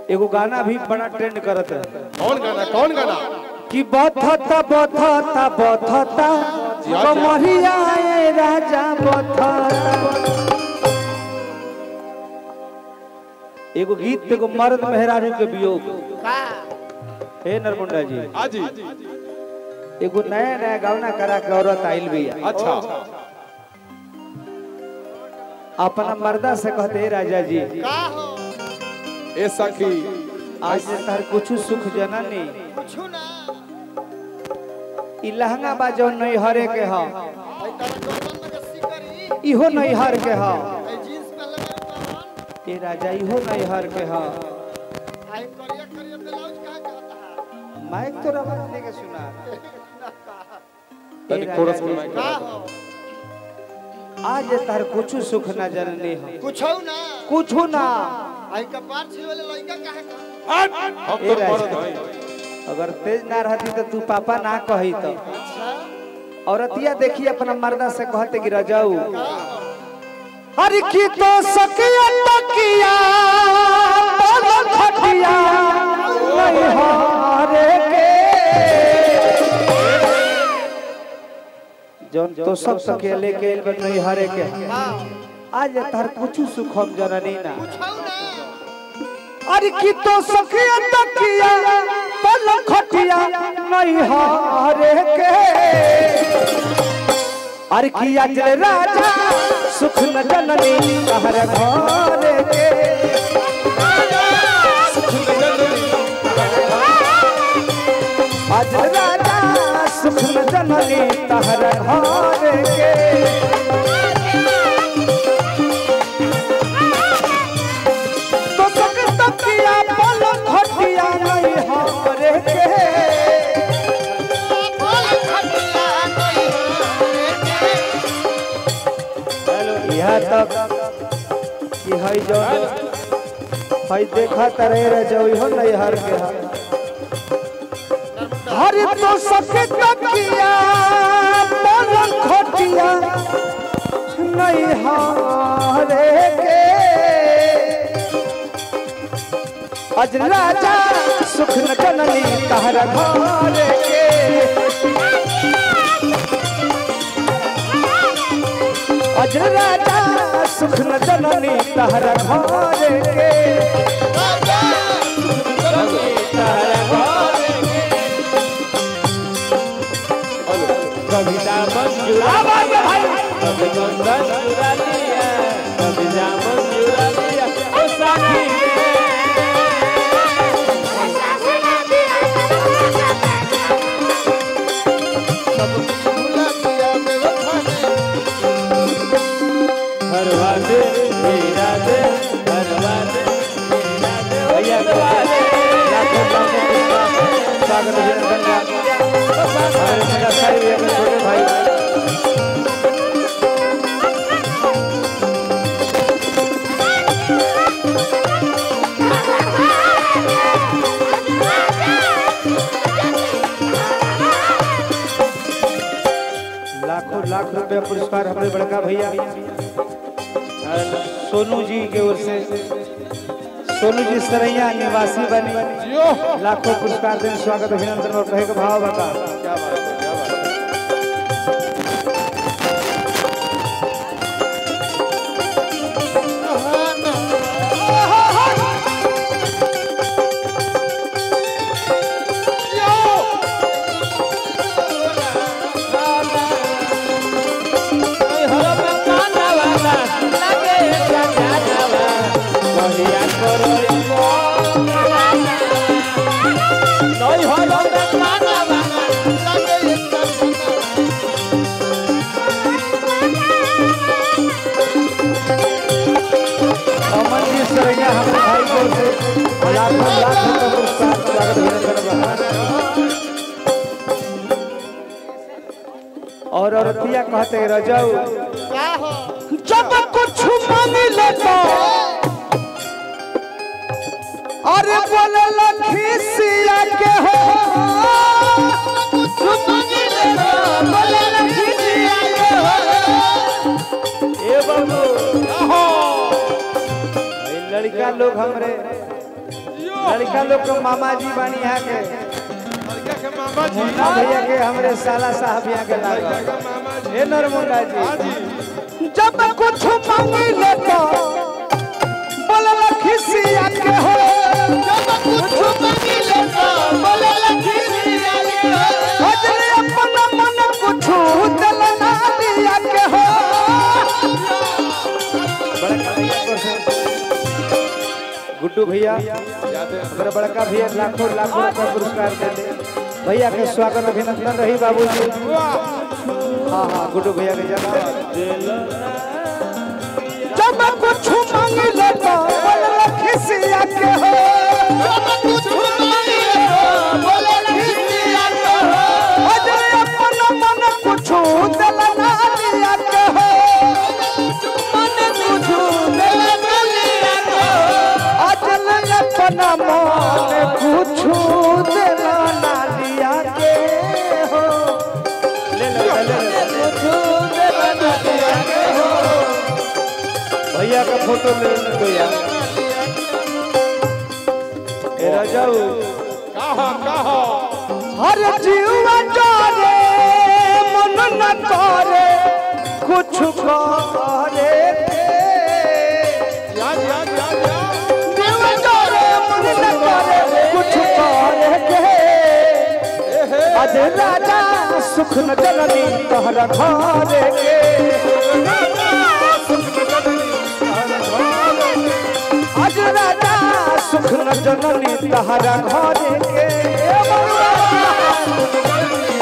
एगो गाना भी बड़ा ट्रेंड करत है कौन गाना कौन गाना कि बथता बथता बथता जिया, कमरिया ए राजा बथता एगो गीत एगो मर्द मेहरारू के वियोग हे नरमुंडा जी हाजी एगो नया नया गावना करा के औरत आइल बिया अच्छा अपना मर्दा से कहते "हे राजा जी ए सखी आज से तार कुछ सुख जननी ई लहंगा बा जो नहीं हरे के ह इहो नहीं हर के ह ए राजा इहो नहीं हर के ह माइक तो आवाज दे के सुना तनी कोरस में माइक आज तार कुछ सुख न जननी ह कुछ ना कुछ ना आई कपार छिलवले लइका काहे का हम ए तो राजा। मरद हई अगर तेज ना रहती तो तू पापा ना कही तो औरतिया देखी अपना मर्दा से कहते कि रजाऊ हर की तो सकिया तकिया पलक खटिया नहीं हारे के जौन तो सब सके लेके एल नहीं हारे के आज तार कुछ सुख हम जननी ना अरे की तो सखिया तकिया पलक खटिया नहीं हारे के अरे की आज राजा सुख न जननी कहर घरे के आज राजा सुख न जननी कहर घरे के तो सक तकिया पलक खटिया नहीं हारे के यहाँ तक कि हई जो हई देखा तरे रे जो हो नहीं हर के हर हर तो सके तकिया पलक खटिया नहीं हारे के अज राजा सुख न जननी कहर घरे के अज राजा सुख न जननी कहर घरे के कविता मंजूरा लिया कभी चंदन चुरा लिया कभी जामुन चुरा लिया ओ साथी हरवा दे मेरा दे हरवा दे मेरा दे भैया लाखों लाखों पुष्पा स्वागत अभिनंदन का हमारे मेरा सारे भैया के छोटे भाई लाखों लाख रुपया पुरस्कार हमारे बड़का भैया और सोनू जी के ओर से सोनू जी सरैया निवासी बनी लाखों पुरस्कार देने स्वागत अभिनंदन और कहे के भाव बता क्या बात है क्या बात है अमन जी सरैया हमारे भाई की ओर से लाखों लाख रुपया पुरस्कार स्वागत अभिनंदन बा। और औरतिया कहते हैं, रजाऊ जब कुछ मांग लेता अरे बोले लखीसिया के हो बोले लखीसिया के हो ए बाबू ये लड़का लोग हमरे लड़का लोग के मामा जी बानी यहाँ के लड़का के मामा जी मुन्ना भैया के हमरे साला साहब यहाँ के लड़का लागल के मामा जी हे नरमुंडा हाँ जी जी जब कुछ मांगी ले तो बोलल खिसिया के हो अजरे अपन मन कुछ दिल ना दिया के हो बड़का भैया को से गुड्डू भैया याद है अगर बड़का भैया लाखों लाखों रुपया पुरस्कार दे दे भैया के स्वागत अभिनंदन रही बाबूजी हाँ हाँ गुड्डू भैया के जन्म जब कुछ मांग ले तो बोल खिसिया के हो अजरे अपन मन कुछ दिल ना दिया के हो अजल अपन मन कुछ दिल ना दिया के हो ले ले ले ले भैया का फोटो ले लो यार ए राजाऊ कहा कहा हर जीवा जाने मन न करे कुछ करे याद याद याद याद जीवा जाने मन न करे कुछ करे के अज राजा सुख न जननी तोहरा घरे के अज राजा सुख न जननी तोहरा घरे के ए बउआ।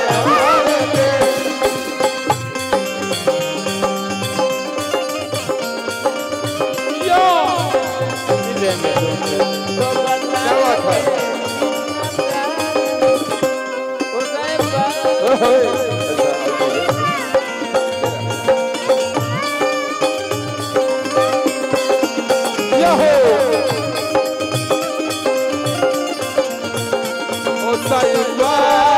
क्या बात है Yahoo! Osayuwa!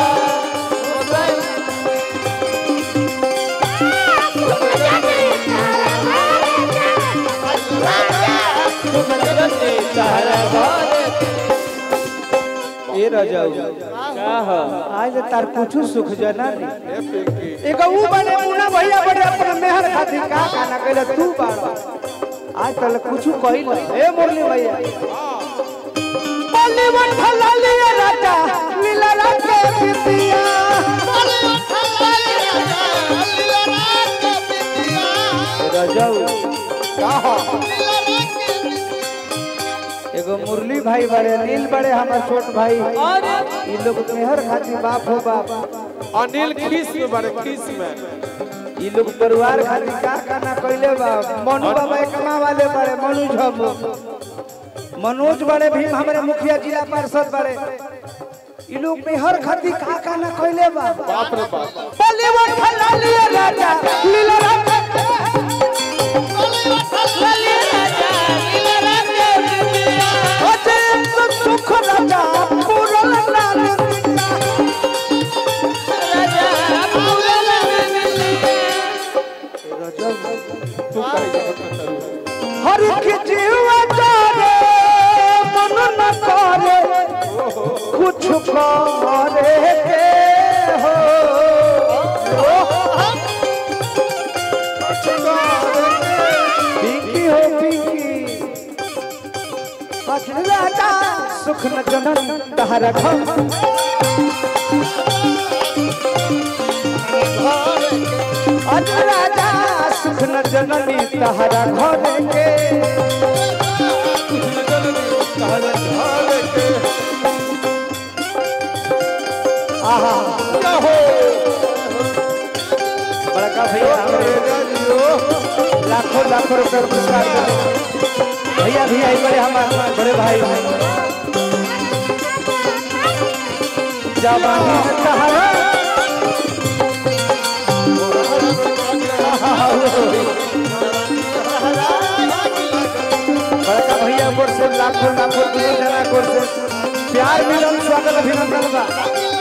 ए राजाऊ आज तार कुछ सुख जना नहीं ए पिंकी एगो ऊ बने मुन्ना भैया बड़े अपने मेहर खातिर का खाना कहले तू बाड़ा आज तल कुछ कहिल ए मुरली भैया बॉलीवुड फला लिया राजा लीला राजा पितिया राजाऊ कहा एगो मुरली भाई बड़े नील बड़े हमार छोट भाई ई लोग मेहर खातिर बाप हो बाप अनिल खीस में बड़े खीस में ई लोग परिवार खातिर का खाना कइले बा मनु बाबा एक कमा वाले बड़े मनु झमू मनोज बड़े भीम हमारे मुखिया जिला पार्षद बड़े ई लोग मेहर खातिर का खाना कइले बा बाप रे बाप बॉलीवुड फला लिया राजा लीला राजा अजय सुख राजा पूरन लाल तू कहीं हर के जीवा जाने मन न करे कुछ करे के हो पिंकी हो पिंकी बदल राजा सुख न जनन तहरा घर अज राजा सुख न जननी तहरा घर के आहा बड़का भैया हमरे लाखों लाखों रुपए पुरस्कार देते। भैया भी आई बड़े हमारे बड़े भाई जवानी में तहरा बड़का भैया कोर से लाखों लाखों दुनिया जना कोर से प्यार मिलन स्वागत अभिनंदन बा